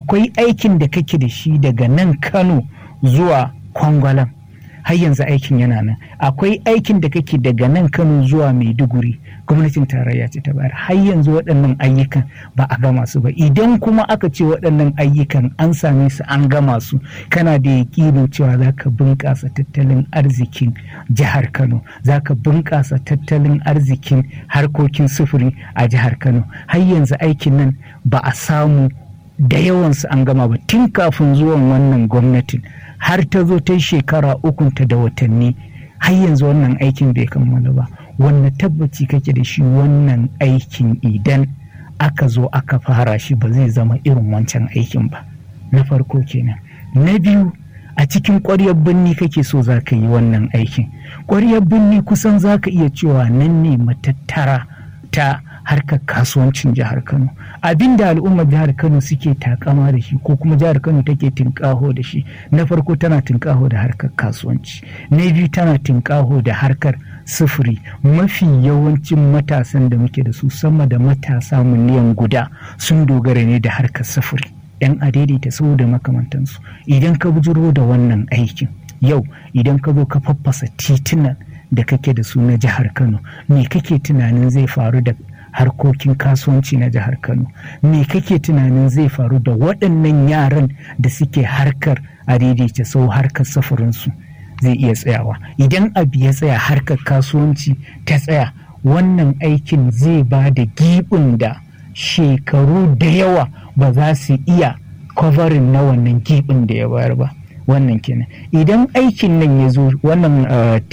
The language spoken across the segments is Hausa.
akwai aikin da kake da shi daga nan kano zuwa kwangwalam har yanzu aikin yana nan akwai aikin da kake daga nan kano zuwa maiduguri gwamnatin tarayya ce ta bayar har yanzu waɗannan ayyukan ba a gama su ba idan kuma aka ce waɗannan ayyukan an same su an gama su kana da yaƙinin cewa za ka bunƙasa tattalin arzikin jihar kano za ka bunƙasa tattalin arzikin harkokin sufuri a jihar kano har yanzu aikin nan ba a samu da yawansu an gama ba tun kafin zuwan wannan gwamnatin har ta zo ta shekara ukunta da watanni har yanzu wannan aikin bai kammala ba wanne tabbaci kake da shi wannan aikin idan aka zo aka fara shi ba zai zama irin wancan aikin ba na farko kenan na biyu a cikin ƙwaryar birni kake so za ka yi wannan aikin ƙwaryar birni kusan za ka iya cewa nan ne matattara ta harkar kasuwancin jihar kano abin da al'ummar jihar kano suke takama da shi ko kuma jihar kano take tinkaho da shi na farko tana tinkaho da harkar kasuwanci na biyu tana tinkaho da harkar sufuri mafi yawancin matasan da muke da su sama da matasa miliyan guda sun dogara ne da harkar sufuri yan adaidaita sau da makamantansu idan ka bujiro da wannan aikin yau idan ka zo ka faffasa titunan da kake da su na jihar kano me kake tunanin zai faru da harkokin kasuwanci na jihar kano me kake tunanin zai faru da waɗannan yaran da suke harkar a daidaita sau harkar safarinsu zai iya tsayawa idan abu ya tsaya harkar kasuwanci ta tsaya wannan aikin zai ba da giɓin da shekaru da yawa ba za su iya kwabarin na wannan giɓin da ya bayar ba wannan kenan idan aikin nan ya zo wannan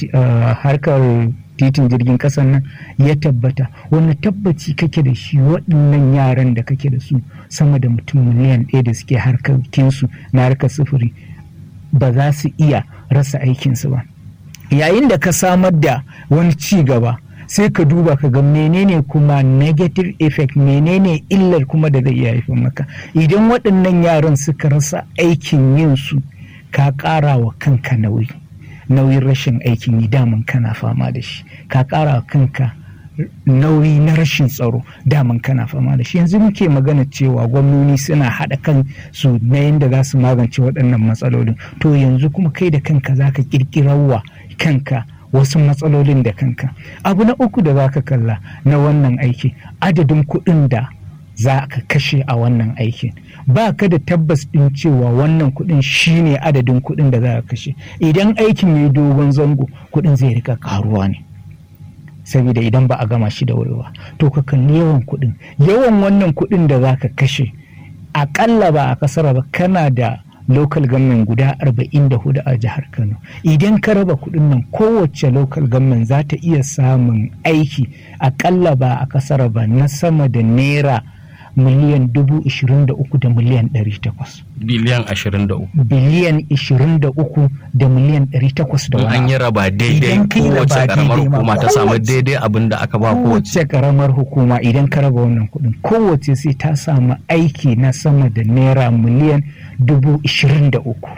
harkar titin jirgin kasan nan ya tabbata wani tabbaci kake da shi waɗannan yaran da kake da su sama da mutum miliyan ɗaya da suke harkokinsu na harkar sufuri ba za su iya rasa aikinsu ba yayin da ka samar da wani ci gaba sai ka duba ka ga menene kuma negative effect menene illar kuma da zai iya haifar maka idan waɗannan yaran suka rasa aikin yin su ka ƙara wa kanka nauyi nauyin rashin aikin yi daman kana fama da shi ka ƙara wa kanka nauyi na rashin tsaro daman kana fama da shi yanzu muke magana cewa gwamnoni suna haɗa kan su na yadda za su magance waɗannan matsalolin to yanzu kuma kai da kanka za ka ƙirƙirarwa kanka wasu matsalolin da kanka abu na uku da za ka kalla na wannan aiki adadin kuɗin da za ka kashe a wannan aikin ba ka da tabbas ɗin cewa wannan kuɗin shine adadin kuɗin da za ka kashe idan aikin ya yi dogon zango kuɗin zai rika karuwa ne saboda idan ba a gama shi da wuri ba to ka kalli yawan kuɗin yawan wannan kuɗin da za ka kashe aƙalla ba a kasara ba kana da local government guda 44 a jihar kano idan ka raba kuɗin nan kowace local government za ta iya samun aiki aƙalla ba a kasara ba na sama da naira miliyan dubu ishirin da uku da miliyan ɗari takwas. Biliyan ashirin da uku. Biliyan ishirin da uku da miliyan ɗari takwas da wani. An yi raba daidai kowace karamar hukuma ta samu daidai abin da aka ba kowace. Kowace karamar hukuma idan ka raba wannan kuɗin kowace sai ta samu aiki na sama da naira miliyan dubu ishirin da uku.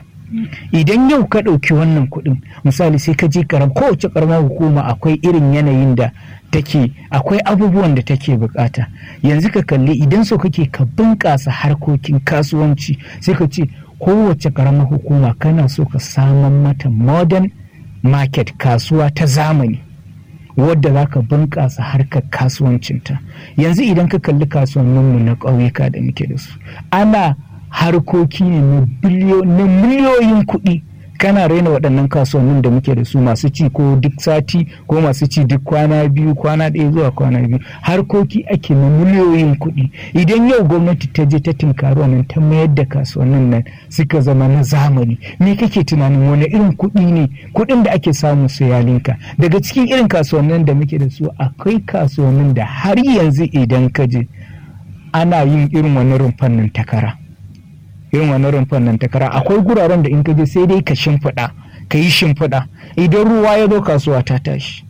Idan yau ka ɗauki wannan kuɗin misali sai ka je karam kowace karamar hukuma akwai irin yanayin da take akwai abubuwan da take bukata yanzu ka kalli idan so kake ka bunƙasa harkokin kasuwanci sai ka ce kowace karamar hukuma kana so ka saman mata modern market kasuwa ta zamani wadda za ka bunƙasa harkar kasuwancinta yanzu idan ka kalli kasuwanninmu na ƙauyuka da muke da su ana harkoki ne na miliyoyin kuɗi kana raina waɗannan kasuwannin da muke da su masu ci ko duk sati ko masu ci duk kwana biyu kwana ɗaya zuwa kwana biyu harkoki ake na miliyoyin kuɗi idan yau gwamnati ta je ta tinkari nan ta mayar da kasuwannin nan suka zama na zamani me kake tunanin wani irin kuɗi ne kuɗin da ake samu su yalinka daga cikin irin kasuwannin da muke da su akwai kasuwannin da har yanzu idan ka je ana yin irin wani rumfan nan takara irin wani rumfan nan takara akwai guraren da in ka je sai dai ka shimfiɗa ka yi shimfiɗa idan ruwa ya zo kasuwa ta tashi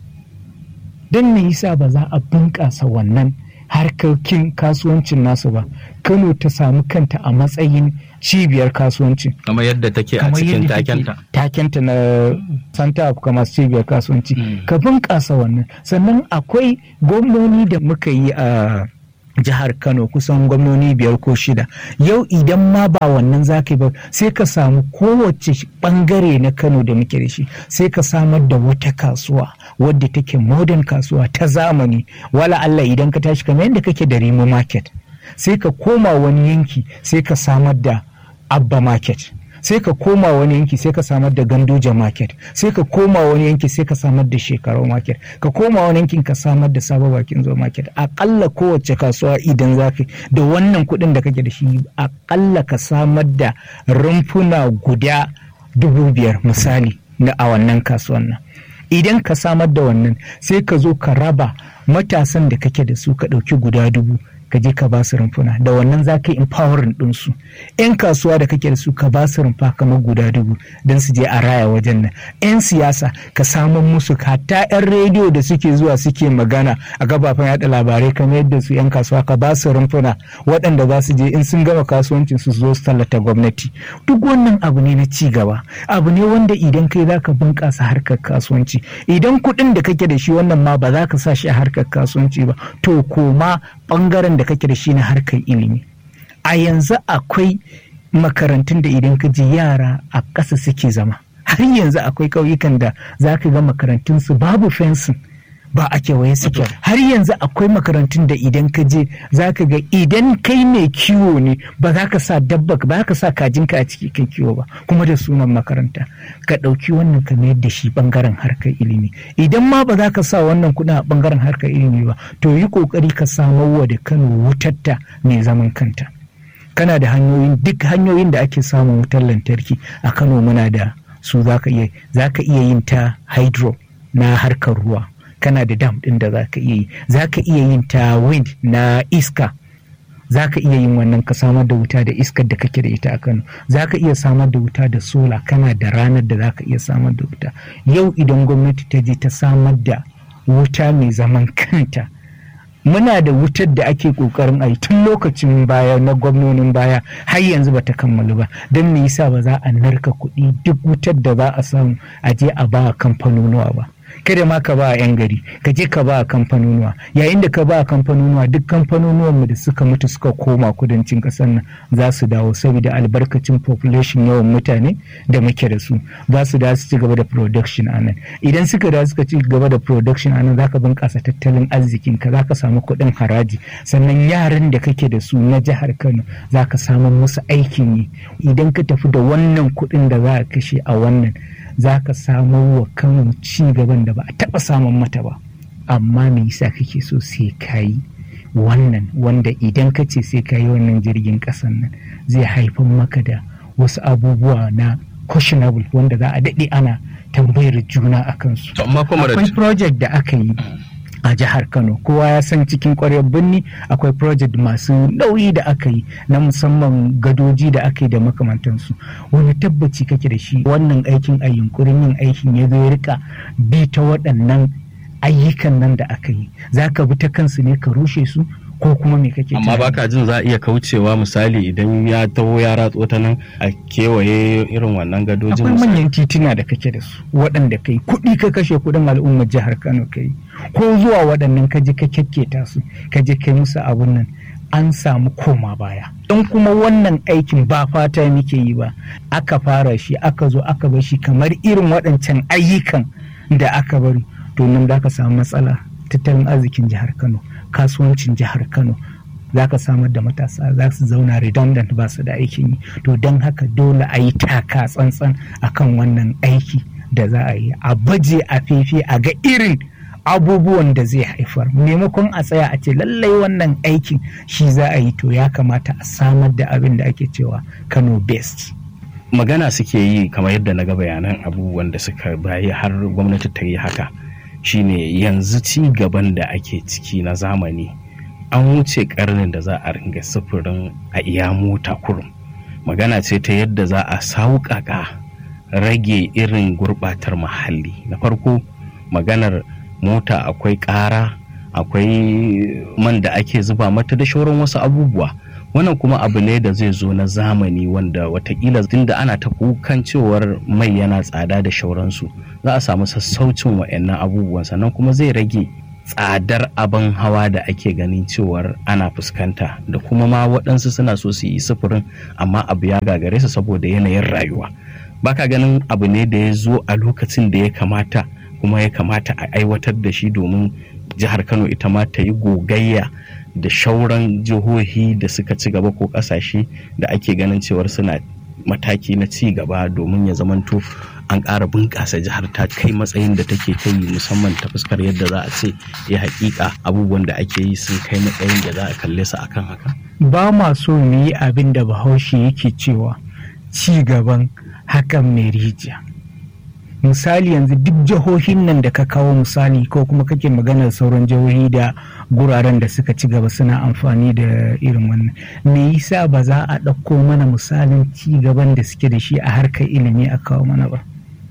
don me yasa ba za a bunƙasa wannan harkokin kasuwancin nasu ba kano ta samu kanta a matsayin cibiyar kasuwanci kamar yadda take a cikin takenta takenta na santa of commerce cibiyar kasuwanci ka bunƙasa wannan sannan akwai gwamnoni da muka yi a jihar kano kusan gwamnoni biyar ko shida yau idan ma ba wannan zaka ba sai ka samu kowace bangare na kano da muke da shi sai ka samar da wata kasuwa wadda take modern kasuwa ta zamani wala Allah idan ka tashi kamar yadda kake da rimo market sai ka koma wani yanki sai ka samar da abba market sai ka koma wani yanki sai ka samar da gandoja market sai ka koma wani yanki sai ka samar da shekarau market ka koma wani yankin ka samar da sabon bakin zo market akalla kowace kasuwa idan za ka da wannan kuɗin da kake da shi akalla ka samar da rumfuna guda dubu biyar misali na a wannan kasuwan nan idan ka samar da wannan sai ka zo ka raba matasan da kake da su ka ɗauki guda dubu ka je ka ba su rumfuna da wannan za ka yi empowering ɗinsu yan kasuwa da kake da su ka ba su rumfa kamar guda dubu don su je a raya wajen nan yan siyasa ka samun musu hatta yan rediyo da suke zuwa suke magana a gabafen yada labarai kamar yadda su yan kasuwa ka ba su rumfuna waɗanda za su je in sun gama kasuwancin su zo su tallata gwamnati duk wannan abu ne na ci gaba abu ne wanda idan kai za ka bunƙasa harkar kasuwanci idan kuɗin da kake da shi wannan ma ba za ka sa shi a harkar kasuwanci ba to koma ɓangaren da kake da shi na harkar ilimi a yanzu akwai makarantun da idan ka ji yara a ƙasa suke zama har yanzu akwai ƙauyukan da za ka ga makarantunsu babu fensin ba a kewaye suke har yanzu akwai makarantun da idan ka je za ka ga idan kai mai kiwo ne ba za ka sa dabba ba ka sa kajinka a ciki kai kiwo ba kuma da sunan makaranta ka ɗauki wannan ka mayar da shi bangaren harkar ilimi idan ma ba za ka sa wannan kuɗin a bangaren harkar ilimi ba to yi ƙoƙari ka samar wa da kano wutarta mai zaman kanta kana da hanyoyin duk hanyoyin da ake samun wutar lantarki a kano muna da su za ka iya yin ta hydro na harkar ruwa kana da dam ɗin da za ka iya yi za ka iya yin ta wind na iska za ka iya yin wannan ka samar da wuta da iskar da kake da ita a kano za ka iya samar da wuta da sola kana da ranar da za ka iya samar da wuta yau idan gwamnati ta je ta samar da wuta mai zaman kanta muna da wutar da ake kokarin a yi tun lokacin baya na gwamnonin baya har yanzu bata kammalu ba don me yasa ba za a narka kuɗi duk wutar da za a samu a je a ba kamfanonuwa ba kada ma ka ba a 'yan gari ka je ka ba a kamfanonuwa yayin da ka ba a kamfanonuwa duk kamfanonuwan mu da suka mutu suka koma kudancin kasar nan za su dawo saboda albarkacin population yawan mutane da muke da su za su dawo su ci gaba da production a nan idan suka dawo suka ci gaba da production a nan za ka bunƙasa tattalin arzikin ka za ka samu kuɗin haraji sannan yaran da kake da su na jihar kano za ka samu musu aikin yi idan ka tafi da wannan kuɗin da za ka kashe a wannan za ka samo wa kano ci gaban da ba a taɓa samun mata ba amma me yasa kake so sai ka yi wannan wanda idan ka ce sai ka yi wannan jirgin ƙasan nan zai haifar maka da wasu abubuwa na questionable wanda za a daɗe ana tambayar juna a kansu akwai project da aka yi a jihar kano kowa ya san cikin kwaryar birni akwai project masu nauyi da aka yi na musamman gadoji da aka yi da makamantansu wani tabbaci kake da shi wannan aikin a yunkurin yin aikin ya zo rika bi ta waɗannan ayyukan nan da aka yi za ka bi ta kansu ne ka rushe su ko kuma me kake amma baka jin za a iya kaucewa misali idan ya taho ya ratso ta nan a kewaye irin wannan gadojin akwai manyan tituna da kake da su waɗanda kai kuɗi ka kashe kuɗin al'ummar jihar kano kai ko zuwa waɗannan ka je ka kyakketa su ka je kai musu abun nan an samu koma baya don kuma wannan aikin ba fata muke yi ba aka fara shi aka zo aka bar shi kamar irin waɗancan ayyukan da aka bari to nan za ka samu matsala tattalin arzikin jihar kano kasuwancin jihar kano za ka samar da matasa za su zauna redundant ba su da aikin yi to don haka dole a yi taka tsantsan akan wannan aiki da za a yi a baje a fefe a ga irin abubuwan da zai haifar maimakon a tsaya a ce lallai wannan aikin shi za a yi to ya kamata a samar da abin da ake cewa kano best magana suke yi kamar yadda na ga bayanan abubuwan da suka bayi har gwamnati ta yi haka shine yanzu ci gaban da ake ciki na zamani an wuce karnin da za a ringa sufurin a iya mota kurum magana ce ta yadda za a sauƙaƙa rage irin gurɓatar muhalli na farko maganar mota akwai ƙara akwai man da ake zuba mata da shauran wasu abubuwa wannan kuma abu ne da zai zo na zamani wanda watakila tunda ana ta kukan cewar mai yana tsada da shauransu za a samu sassaucin wa'annan abubuwan sannan kuma zai rage tsadar abin hawa da ake ganin cewar ana fuskanta da kuma ma waɗansu suna so su yi sufurin amma abu ya gagare su saboda yanayin rayuwa baka ganin abu ne da ya zo a lokacin da ya kamata kuma ya kamata a aiwatar da shi domin jihar kano ita ma ta yi gogayya da shauran jihohi da suka ci gaba ko ƙasashe da ake ganin cewar suna mataki na ci gaba domin ya zamanto an ƙara bunƙasa jihar ta kai matsayin da take kai musamman ta fuskar yadda za a ce ya haƙiƙa abubuwan da ake yi sun kai matsayin da za a kalle su akan haka. ba ma so mu yi abin da bahaushe yake cewa ci gaban hakan mai rijiya misali yanzu duk jihohin nan da ka kawo misali ko kuma kake maganar sauran jihohi da guraren da suka ci gaba suna amfani da irin wannan me yasa ba za a ɗauko mana misalin ci gaban da suke da shi a harkar ilimi a kawo mana ba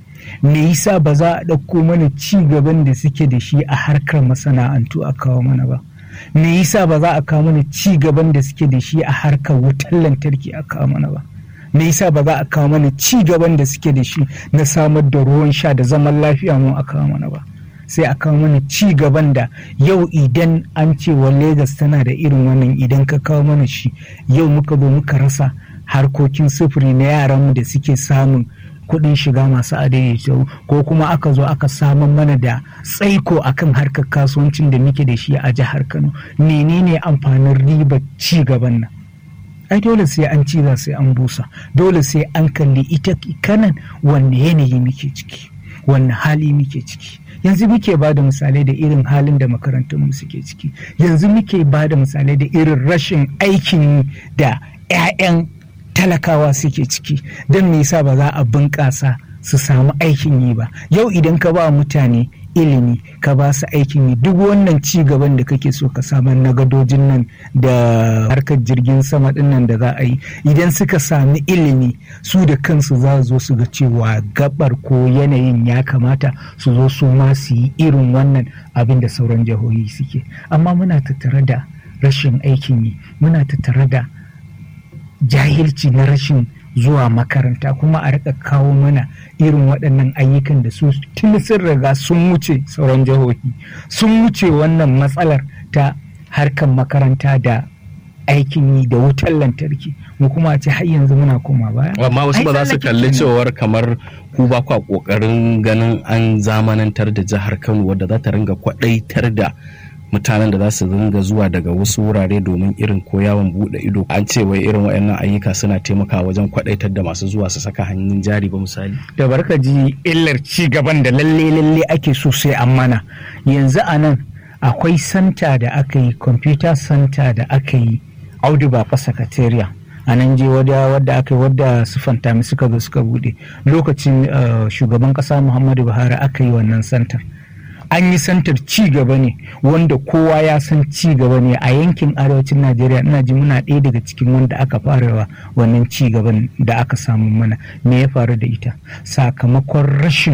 me yasa ba za a ɗauko mana ci gaban da suke da shi a harkar masana'antu a kawo mana ba me yasa ba za a kawo mana ci gaban da suke da shi a harkar wutar lantarki a kawo mana ba me yasa ba za a kawo mana ci gaban da suke da shi na samar da ruwan sha da zaman lafiya mu a kawo mana ba sai a kawo mana ci gaban da yau idan an ce wa Legas tana da irin wannan idan ka kawo mana shi yau muka zo muka rasa harkokin sufuri na yaranmu da suke samun kuɗin shiga masu adaidaita ko kuma aka zo aka samun mana da tsaiko akan harkar kasuwancin da muke da shi a jihar Kano menene amfanin ribar ci gaban nan ai dole sai an ciza sai an busa dole sai an kalli ita kanan wanne yanayi muke ciki wanne hali muke ciki yanzu muke ba da misalai da irin halin da makarantunmu suke ciki yanzu muke ba da misalai da irin rashin aikin da 'ya'yan talakawa suke ciki don me yasa ba za a bunƙasa su samu aikin yi ba yau idan ka ba mutane ilimi ka ba su aikin yi duk wannan ci gaban da kake so ka samar na gadojin nan da harkar jirgin sama din nan da za a yi idan suka sami ilimi su da kansu za zo su ga cewa gabar ko yanayin ya kamata su zo su ma su yi irin wannan abin da sauran jihohi suke amma muna tattare da rashin aikin yi muna tattare da jahilci na rashin zuwa makaranta kuma a rika kawo mana irin waɗannan ayyukan da su tun sun riga sun wuce sauran jihohi sun wuce wannan matsalar ta harkar makaranta da aikin yi da wutar lantarki mu kuma ce har yanzu muna koma baya amma wasu ba za su kalli cewar kamar ku ba kwa kokarin ganin an zamanantar da jihar Kano wadda za ta ringa kwadaitar da mutanen da za su dinga zuwa daga wasu wurare domin irin ko yawon bude ido an ce wai irin waɗannan ayyuka suna taimakawa wajen kwadaitar da masu zuwa su saka hannun jari ba misali da barka ji illar ci gaban da lalle lalle ake so sai an mana yanzu a nan akwai santa da aka yi computer center da aka yi audu ba sakatariya a nan je wadda aka yi wadda su fantami suka zo suka bude lokacin shugaban kasa muhammadu buhari aka yi wannan santar an yi santar ci gaba ne wanda kowa ya san ci gaba ne a yankin arewacin najeriya ina ji muna ɗaya daga cikin wanda aka fara wannan ci gaban da aka samu mana me ya faru da ita sakamakon rashin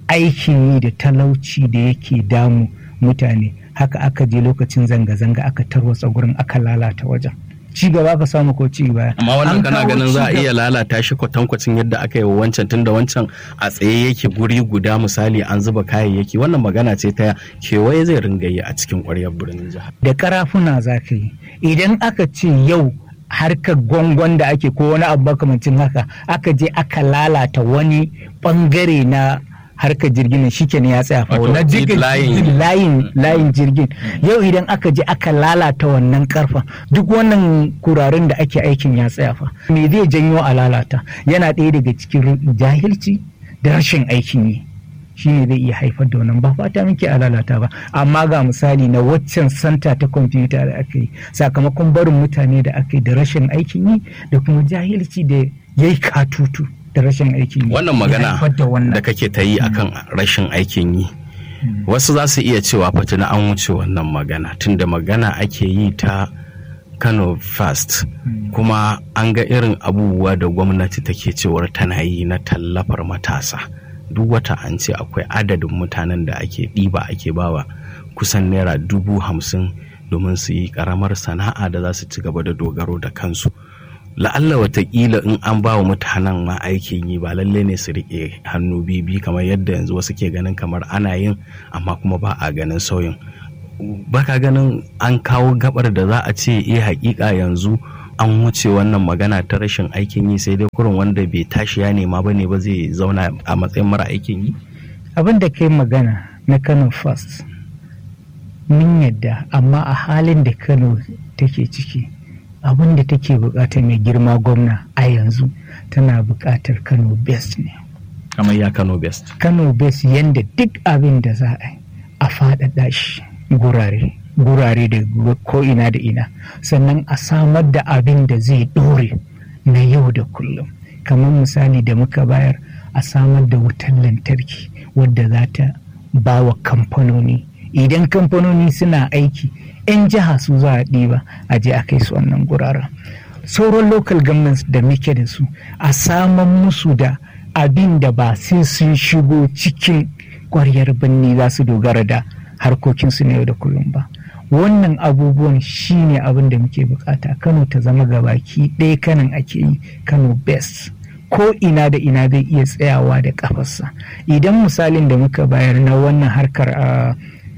aikin yi da talauci da yake damu mutane haka aka je lokacin zanga-zanga aka tarwatsa gurin aka lalata wajen ci gaba ka samu ko ci baya. Amma wannan kana ganin za a iya lalata shi kwatankwacin yadda aka yi wa wancan tun da wancan a tsaye yake guri guda misali an zuba kayayyaki wannan magana ce ta kewaye zai ringa yi a cikin ƙwaryar birnin jihar. Da karafuna za ka yi idan aka ce yau harkar gwangon da ake ko wani abu makamancin haka aka je aka lalata wani bangare na harkar jirgin shi kenan ya tsaya fa na layin layin jirgin yau idan aka je aka lalata wannan karfa duk wannan kuraren da ake aikin ya tsaya fa me zai janyo a lalata yana ɗaya daga cikin jahilci da rashin aikin yi shine zai iya haifar da wannan ba fata muke a lalata ba amma ga misali na waccan santa ta kwamfuta da aka yi sakamakon barin mutane da aka yi da rashin aikin yi da kuma jahilci da ya yi katutu da rashin aikin yi wannan magana da kake ta yi akan rashin aikin yi wasu za su iya cewa fatina an wuce wannan magana tunda magana ake yi ta kano fast kuma an ga irin abubuwa da gwamnati take cewar tana yi na tallafar matasa duk wata an ce akwai adadin mutanen da ake ɗiba ake bawa kusan naira dubu hamsin domin su yi ƙaramar sana'a da za su ci gaba da dogaro da kansu la'alla watakila in an ba wa mutanen ma aikin yi ba lalle ne su riƙe hannu bibi kamar yadda yanzu wasu ke ganin kamar ana yin amma kuma ba a ganin sauyin baka ganin an kawo gabar da za a ce eh hakika yanzu an wuce wannan magana ta rashin aikin yi sai dai kurin wanda bai tashi ya nema ba ne ba zai zauna a matsayin mara aikin yi abin da kai magana na kano first mun yadda amma a halin da kano take ciki abin da take bukatar mai girma gwamna a yanzu tana bukatar kano best ne kamar ya kano best kano best yadda duk abin da za a yi a faɗaɗa shi gurare gurare da ko ina da ina sannan a samar da abin da zai ɗore na yau da kullum kamar misali da muka bayar a samar da wutan lantarki wadda za ta ba wa kamfanoni idan kamfanoni suna aiki 'yan jiha su za a ɗiba a je a kai su wannan guraren sauran local governments da muke da su a saman musu da abin da ba sai sun shigo cikin ƙwaryar birni za su dogara da harkokinsu na yau da kullum ba wannan abubuwan shine abin da muke bukata kano ta zama gabaki ɗaya kanan ake yi kano best ko ina da ina zai iya tsayawa da kafarsa idan misalin da muka bayar na wannan harkar a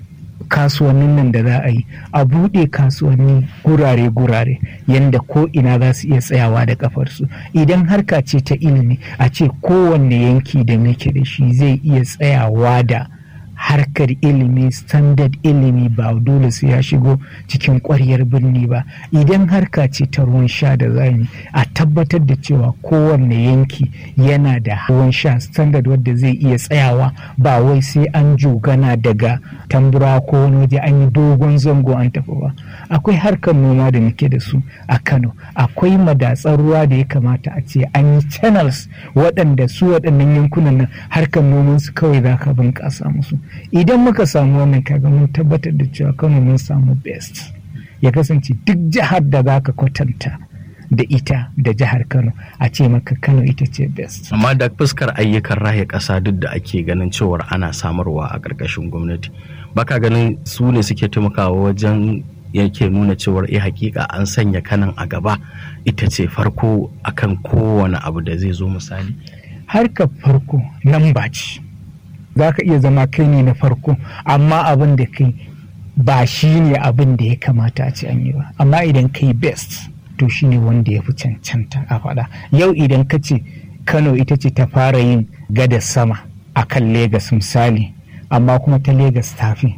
kasuwannin nan da za a yi a buɗe kasuwanni gurare-gurare yadda ko ina za su iya tsayawa da kafarsu idan harka ce ta ilimi a ce kowanne yanki da muke da shi zai iya tsayawa da harkar ilimi standard ilimi ba dole su ya shigo cikin ƙwaryar birni ba idan harka ce ta ruwan sha da zani a tabbatar da cewa kowanne yanki yana da ruwan sha standard wadda zai iya tsayawa ba wai sai an jogana daga tambura ko wani waje an yi dogon zango an tafi ba akwai harkar noma da muke da su a kano akwai madatsar ruwa da ya kamata a ce an yi channels waɗanda su waɗannan yankunan nan harkar noman su kawai za ka bunƙasa musu idan muka samu wannan kaga mun tabbatar da cewa kano mun samu best ya kasance duk jihar da za ka kwatanta da ita da jihar kano a ce maka kano ita ce best amma da fuskar ayyukan raya ƙasa duk da ake ganin cewar ana samarwa a ƙarƙashin gwamnati baka ganin su ne suke taimakawa wajen yake nuna cewar eh hakika an sanya kanan a gaba ita ce farko akan kowane abu da zai zo misali harkar farko nan ba ce za ka iya zama kai ne na farko amma abin da kai ba shi ne abin da ya kamata a ce an yi ba amma idan kai best to shi ne wanda ya fi cancanta a faɗa yau idan ka ce kano ita ce ta fara yin gada sama a kan Legas misali amma kuma ta Legas tafi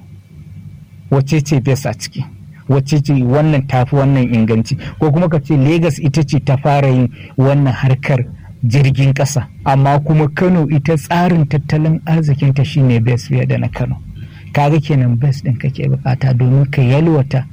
wacce ce best a ciki wacce ce wannan tafi wannan inganci ko kuma ka ce Legas ita ce ta fara yin wannan harkar jirgin ƙasa amma kuma kano ita tsarin tattalin arzikinta shine best fiye da na kano kaga kenan best ɗin kake bukata domin ka yalwata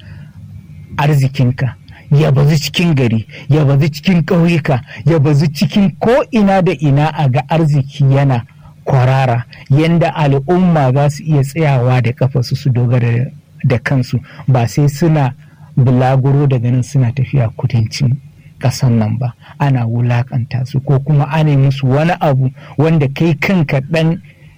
arzikinka ya bazu cikin gari ya bazu cikin ƙauyuka ya bazu cikin ko ina da ina a ga arziki yana kwarara yanda al'umma za su iya tsayawa da kafasu su dogara da kansu ba sai suna bulaguro daga nan suna tafiya kudancin ƙasan nan ba ana wulakanta su ko kuma ana musu wani abu wanda kai kanka ɗan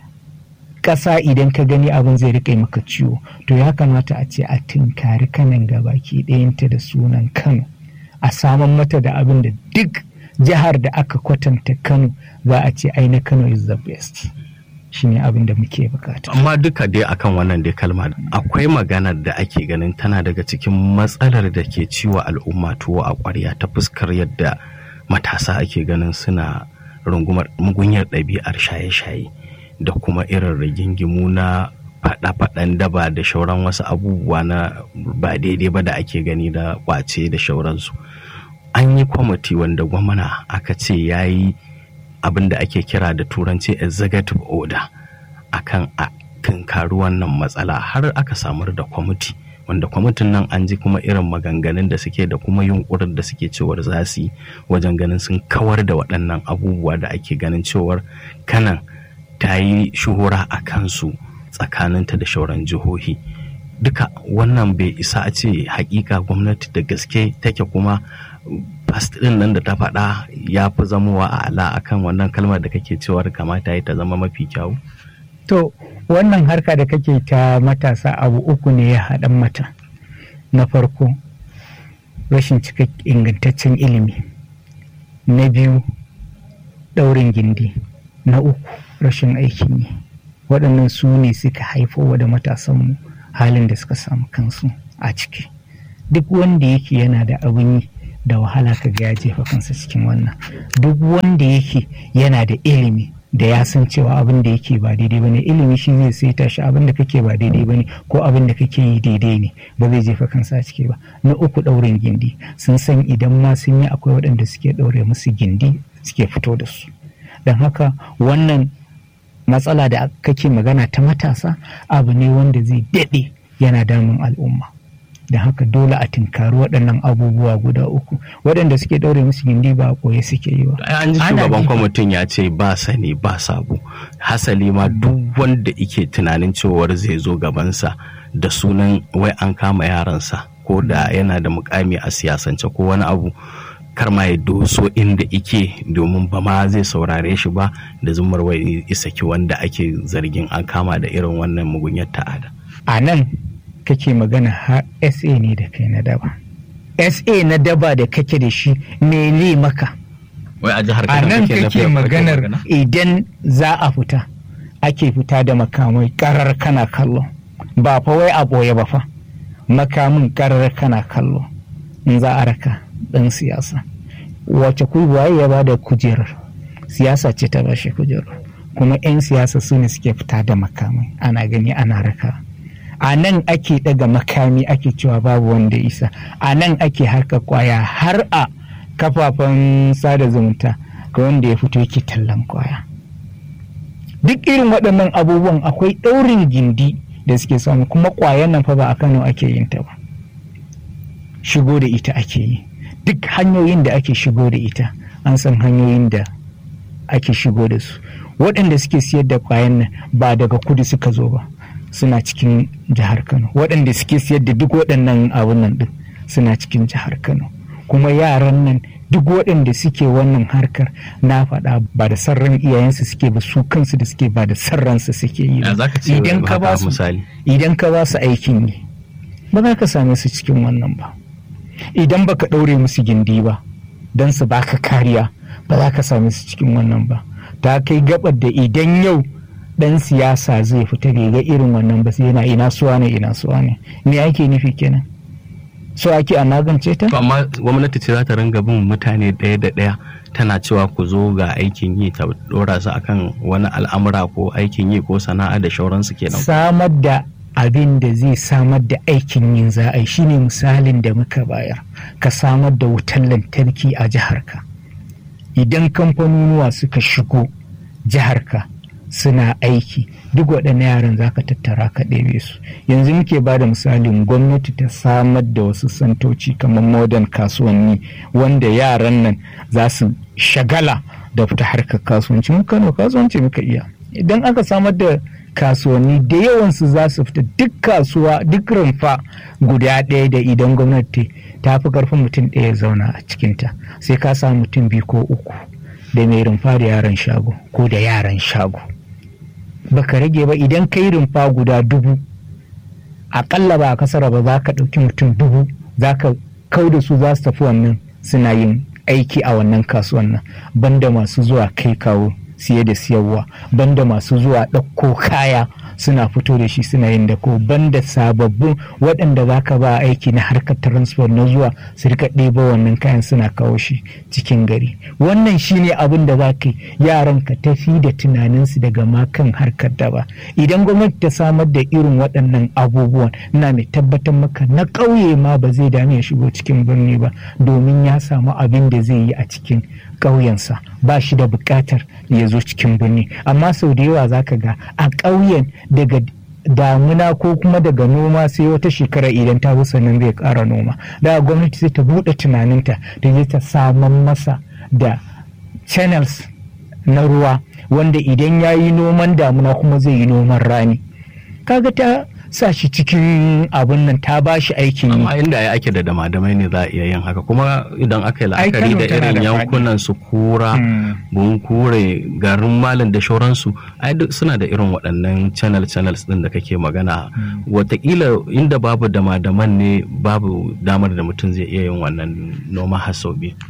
ƙasa idan ka gani abin zai riƙe maka ciwo to ya kamata a ce a tinkari kanan gabaki ɗayanta da sunan kano a saman mata da abin da duk jihar da aka kwatanta kano za a ce ai na kano is the best shine abin da muke bukata. Amma duka dai akan wannan dai kalma akwai maganar da ake ganin tana daga cikin matsalar da ke ciwo al'umma tuwo a ƙwarya ta fuskar yadda matasa ake ganin suna rungumar mugunyar ɗabi'ar shaye-shaye da kuma irin rigingimu na faɗa-faɗan daba da shauran wasu abubuwa na ba daidai ba da ake gani da ƙwace da shauransu. An yi kwamiti wanda gwamna aka ce ya yi abin da ake kira da turanci executive order akan a tunkari wannan matsala har aka samar da kwamiti wanda kwamitin nan an ji kuma irin maganganun da suke da kuma yunkurin da suke cewar za su yi wajen ganin sun kawar da waɗannan abubuwa da ake ganin cewar kanan ta yi shuhura a kansu tsakaninta da shauran jihohi duka wannan bai isa a ce hakika gwamnati da gaske take kuma past din nan da ta faɗa ya fi zamowa a ala akan wannan kalmar da kake cewar kamata ya ta zama mafi kyau? To wannan harka da kake ta matasa abu uku ne ya haɗan mata. Na farko rashin cika ingantaccen ilimi. Na biyu ɗaurin gindi. Na uku rashin aikin yi. Waɗannan su ne suka haifo da matasanmu halin da suka samu kansu a ciki duk wanda yake yana da abin yi da wahala ka ga ya jefa kansa cikin wannan duk wanda yake yana da ilimi da ya san cewa abin da yake ba daidai bane ilimi shi zai saita shi abin da kake ba daidai bane ko abin da kake yi daidai ne ba zai jefa kansa a ciki ba na uku ɗaurin gindi sun san idan ma sun yi akwai waɗanda suke ɗaure musu gindi suke fito da su don haka wannan matsala da kake magana ta matasa abu ne wanda zai daɗe yana damun al'umma da haka dole a tinkari waɗannan abubuwa guda uku waɗanda suke ɗaure musu gindi ba a ɓoye suke yi ba. an ji shugaban kwamitin ya ce ba sani ba sabo hasali ma duk wanda ike tunanin cewar zai zo gabansa da sunan wai an kama yaransa ko da yana da mukami a siyasance ko wani abu kar ma ya doso inda ike domin ba ma zai saurare shi ba da zumar wai isaki wanda ake zargin an kama da irin wannan mugunyar ta'ada. a nan kake magana har sa ne da kai na daba sa na daba da kake da shi me ne maka wai a jihar a nan kake maganar idan za a fita ake fita da makamai karar kana kallo ba fa wai a ɓoye ba fa makamin karar kana kallo in za a raka ɗan siyasa wace waye ya ba da kujerar siyasa ce ta bashi kujerar kuma 'yan siyasa su ne suke fita da makamai ana gani ana raka a nan ake daga makami ake cewa babu wanda isa a nan ake harka kwaya har a kafafen sada zumunta ga wanda ya fito yake tallan kwaya duk irin waɗannan abubuwan akwai ɗaurin gindi da suke samu kuma kwayan nan fa ba a kano ake yin ta ba shigo da ita ake yi duk hanyoyin da ake shigo da ita an san hanyoyin da ake shigo da su waɗanda suke siyar da kwayan nan ba daga kudu suka zo ba suna cikin jihar kano waɗanda suke siyar da duk waɗannan abun nan ɗin suna cikin jihar kano kuma yaran nan duk waɗanda suke wannan harkar na faɗa ba da sarran iyayensu suke ba su kansu da suke ba da sarransu suke yi idan ka ba su idan ka ba su aikin yi ba za ka same su cikin wannan ba idan baka ɗaure musu gindi ba don su baka kariya ba za ka same su cikin wannan ba ta kai gabar da idan yau dan siyasa zai fita bai ga irin wannan ba sai yana ina suwa ne ina suwa ne me ake nufi kenan so ake a magance ta amma gwamnati ce za ta ringa bin mutane ɗaya da ɗaya tana cewa ku zo ga aikin yi ta dora su akan wani al'amura ko aikin yi ko sana'a da shauransu kenan samar da abin da zai samar da aikin yin za a yi shine misalin da muka bayar ka samar da wutar lantarki a jiharka idan kamfanonuwa suka shigo jiharka suna aiki duk waɗannan yaran za ka tattara ka ɗebe su yanzu muke ba da misalin gwamnati ta samar da wasu santoci kamar modern kasuwanni wanda yaran nan za su shagala da fita harkar kasuwanci mu kano kasuwanci muka iya idan aka samar da kasuwanni da yawansu za su fita duk kasuwa duk rumfa guda ɗaya da idan gwamnati ta fi karfin mutum ɗaya zauna a cikinta sai ka samu mutum biyu ko uku da mai rumfa da yaran shago ko da yaran shago baka rage ba idan kai rumfa guda dubu aƙalla ba a kasara ba za ka ɗauki mutum dubu za ka kau da su za su tafi wannan suna yin aiki a wannan kasuwan nan banda masu zuwa kai kawo siye da siyarwa banda masu zuwa ɗauko kaya suna fito da shi suna yin da ko banda sababbin waɗanda za ka ba aiki na harkar transport na zuwa su rika ɗeba wannan kayan suna kawo shi cikin gari wannan shine abin da za ka yi yaran ka tafi da tunaninsu daga ma kan harkar da ba idan gwamnati ta samar da irin waɗannan abubuwan na mai tabbatar maka na ƙauye ma ba zai dame ya shigo cikin birni ba domin ya samu abin da zai yi a cikin ƙauyensa ba shi da buƙatar ya zo cikin birni amma sau da yawa za ka ga a ƙauyen daga damuna ko kuma daga noma sai wata shekara idan ta zo sannan zai ƙara noma da gwamnati sai ta buɗe tunaninta da zai ta saman masa da channels na ruwa wanda idan ya yi noman damuna kuma zai yi noman rani kaga ta sa shi cikin abun nan ta ba shi aikin yi. Amma inda ya ake da damadamai ne za a iya yin haka kuma idan aka yi la'akari da irin yankunan su kura, bun kure, garin malin da shauransu, ai duk suna da irin waɗannan channel channels ɗin da kake magana. Wataƙila inda babu damadaman ne babu damar da mutum zai iya yin wannan noma hasobi.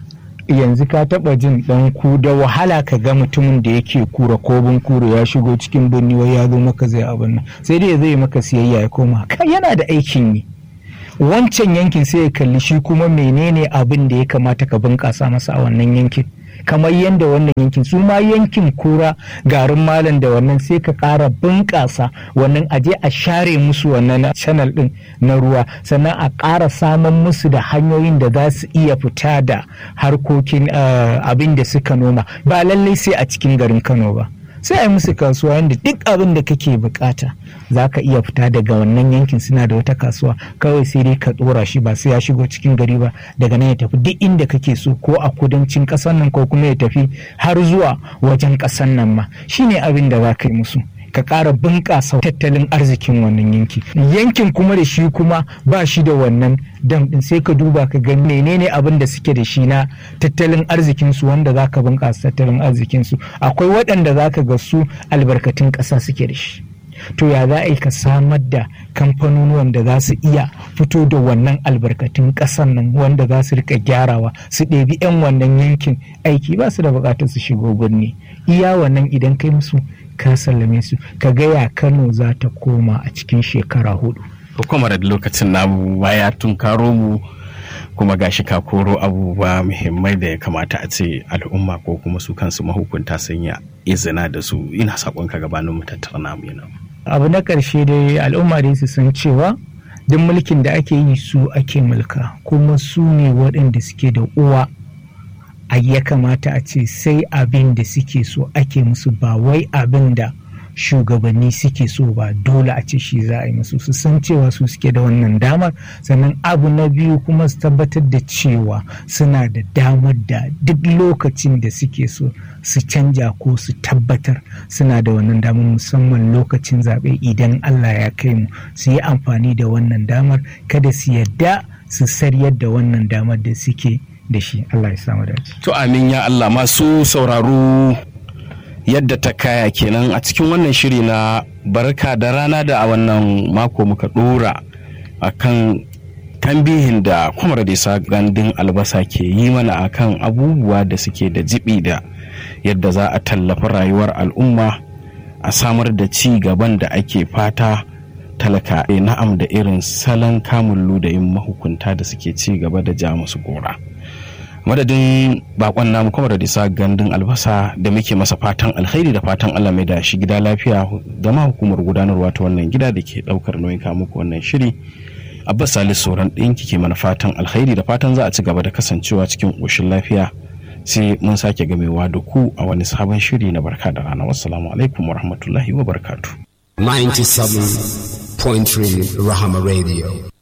yanzu ka taba jin dan ku da wahala ka ga mutumin da yake kura ko kura ya shigo cikin birni wai ya zo maka zai abin nan sai dai zai maka siyayya ya koma kai yana da aikin yi wancan yankin sai ya kalli shi kuma menene abin da ya kamata ka bunƙasa masa a wannan yankin kamar yadda wannan yankin su ma yankin kura garin malam da wannan sai ka ƙara bunƙasa wannan aje a share musu wannan channel ɗin na ruwa sannan a ƙara samun musu da hanyoyin da za su iya fita da harkokin abin da suka noma ba lallai sai a cikin garin kano ba sai a yi musu kasuwa yadda duk abin da kake bukata za ka iya fita daga wannan yankin suna da wata kasuwa kawai sai dai ka dora shi ba sai ya shigo cikin gari ba daga nan ya tafi duk inda kake so ko a kudancin ƙasar nan ko kuma ya tafi har zuwa wajen ƙasar nan ma shine abin da za ka yi musu ka ƙara bunƙasa tattalin arzikin wannan yanki yankin kuma da shi kuma ba shi da wannan dam ɗin sai ka duba ka ga menene abin da suke da shi na tattalin arzikinsu wanda za ka bunƙasa tattalin arzikinsu akwai waɗanda za ka ga su albarkatun ƙasa suke da shi to ya za a yi ka samar da kamfanonuwan da za su iya fito da wannan albarkatun ƙasan nan wanda za su rika gyarawa su ɗebi 'yan wannan yankin aiki ba su da buƙatar su shigo birni iya wannan idan kai musu ka sallame su ka gaya kano za ta koma a cikin shekara hudu hukumar da lokacin namu baya tun karo mu kuma gashi ka koro abubuwa muhimmai da ya kamata a ce al'umma ko kuma su kansu mahukunta sun yi izina da su ina sakon ka gabanin mu tattara namu yana abu na ƙarshe dai al'umma dai su san cewa duk mulkin da ake yi su ake mulka kuma su ne waɗanda suke da uwa a ya kamata a ce sai abin da suke so ake musu ba wai abin da shugabanni suke so ba dole a ce shi za a yi musu su san cewa su suke da wannan damar sannan abu na biyu kuma su tabbatar da cewa suna da damar da duk lokacin da suke so su canja ko su tabbatar suna da wannan damar musamman lokacin zaɓe idan Allah ya kai mu su yi amfani da wannan damar kada su yadda su saryar da wannan damar da suke da shi Allah ya samu dace. To amin ya Allah masu sauraro yadda ta kaya kenan a cikin wannan shiri na barka da rana da a wannan mako muka dora akan tambihin da kwamar da gandun albasa ke yi mana akan abubuwa da suke da jibi da yadda za a tallafa rayuwar al'umma a samar da ci gaban da ake fata talaka na'am da irin salon kamun ludayin mahukunta da suke ci gaba da ja musu gora. madadin bakon namu kuma da disa gandun albasa da muke masa fatan alkhairi da fatan Allah mai da shi gida lafiya da ma hukumar gudanarwa ta wannan gida da ke daukar nauyin muku wannan shiri abbas salis sauran ɗin ke mana fatan alkhairi da fatan za a ci gaba da kasancewa cikin ƙoshin lafiya sai mun sake gamewa da ku a wani sabon shiri na barka da rana wassalamu alaikum wa rahmatullahi wa barakatu 97.3 Rahama Radio